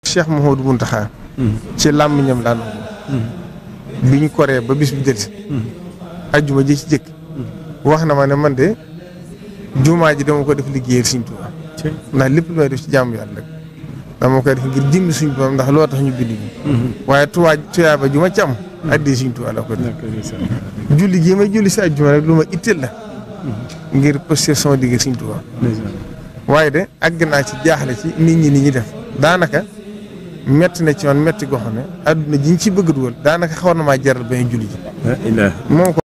Cheikh Mouhamadou Mountakha ci làmmiñam daan ko bi ñu koree ba bis bi delsi ajjuma ji ci jëkk wax na ma ne man de jumaa ji dama ko def liggéeyal Sëriñ Tuubaa ndax lépp lu may def ci jàmm yàlla rek dama koy def ngir jëmmi Sëriñ Tuubaa ndax loo tax ñu bind bi waaye tuwaa tuyaa ba ju ma ci am addi Sëriñ Tuubaa la ko def julli gii may julli si ajjuma rek lu ma itteel la ngir posté sama digg Sëriñ Tuubaa waaye de àgg naa ci jaaxle ci nit ñi ni ñi def daanaka metti na ci man metti goo xam ne adduna ji ñu ci bëgg dugal daanaka xaw na maa jaral ba julli ji moom ko